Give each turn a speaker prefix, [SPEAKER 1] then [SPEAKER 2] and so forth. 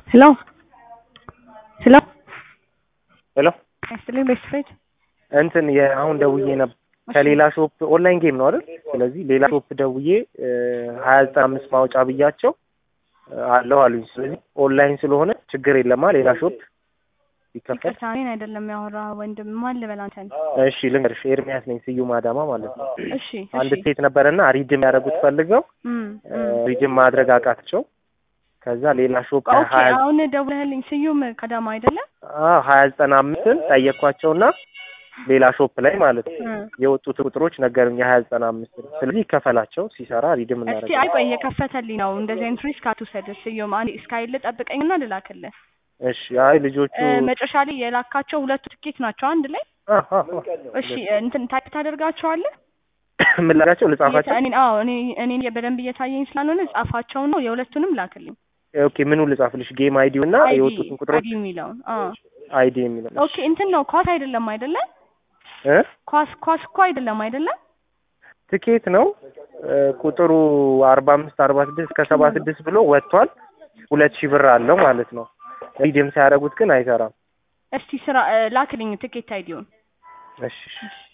[SPEAKER 1] ሄሎ ሄሎ
[SPEAKER 2] ሄሎ
[SPEAKER 1] ያስጥልኝ ቤስት ፍሬንድ
[SPEAKER 2] እንትን የአሁን ደውዬ ነበር ከሌላ ሾፕ ኦንላይን ጌም ነው አይደል? ስለዚህ ሌላ ሾፕ ደውዬ ሀያ ዘጠና አምስት ማውጫ ብያቸው አለው አሉኝ። ስለዚህ ኦንላይን ስለሆነ ችግር የለማ ሌላ ሾፕ ይከፈል።
[SPEAKER 1] ይቅርታ እኔን አይደለም ያወራ ወንድም ማን ልበል አንተን?
[SPEAKER 2] እሺ ልንገርሽ፣ ኤርሚያስ ነኝ ስዩም አዳማ ማለት ነው።
[SPEAKER 1] እሺ
[SPEAKER 2] አንድ
[SPEAKER 1] እሺ
[SPEAKER 2] ሴት ነበረና ሪድም ያደረጉት ፈልገው
[SPEAKER 1] እም፣ እም።
[SPEAKER 2] ሪድም ማድረግ አቃታቸው። ከዛ ሌላ ሾፕ
[SPEAKER 1] ኦኬ
[SPEAKER 2] ሀያ
[SPEAKER 1] አሁን ደውለህልኝ ስዩም ከዳማ አይደለም?
[SPEAKER 2] ሀያ ዘጠና አምስትን ጠየኳቸውና ሌላ ሾፕ ላይ ማለት ነው
[SPEAKER 1] እም።
[SPEAKER 2] የወጡት ቁጥሮች ነገሩኝ የሀያ ዘጠና አምስትን ስለዚህ ይከፈላቸው ሲሰራ ሪድም
[SPEAKER 1] እስቲ
[SPEAKER 2] እናደርጋለን።
[SPEAKER 1] አይ ቆይ እየከፈተልኝ ነው። እንደዚህ አይነት ሪስክ አትውሰድ ስዩም። አንዴ እስካይል ጠብቀኝና ልላክልህ።
[SPEAKER 2] እሺ አይ ልጆቹ
[SPEAKER 1] እ፣ መጨረሻ ላይ የላካቸው ሁለቱ ትኬት ናቸው አንድ ላይ።
[SPEAKER 2] አ- አ- አ-
[SPEAKER 1] እሺ እንትን ታይፕ ታደርጋቸዋለህ?
[SPEAKER 2] ምን ላጋቸው ልጻፋቸው?
[SPEAKER 1] እኔ አዎ እኔ እኔ በደንብ እየታየኝ ስላልሆነ ጻፋቸው ነው የሁለቱንም ላክልኝ።
[SPEAKER 2] ኦኬ ምኑ ልጻፍልሽ? ጌም አይዲው እና
[SPEAKER 1] አይዲ
[SPEAKER 2] የወጡትን ቁጥሮች
[SPEAKER 1] አይዲ የሚለውን አዎ
[SPEAKER 2] አይዲ የሚለው
[SPEAKER 1] ኦኬ እንትን ነው ኳስ አይደለም አይደለም
[SPEAKER 2] እ
[SPEAKER 1] ኳስ ኳስ እኮ አይደለም አይደለም
[SPEAKER 2] ትኬት ነው እ፣ ቁጥሩ አርባ አምስት አርባ ስድስት ከሰባ ስድስት ብሎ ወጥቷል። ሁለት ሺህ ብር አለው ማለት ነው። ሪድም ሲያደርጉት ግን አይሰራም።
[SPEAKER 1] እስቲ ስራ እ፣ ላክልኝ ትኬት አይዲውን
[SPEAKER 2] እሺ እሺ።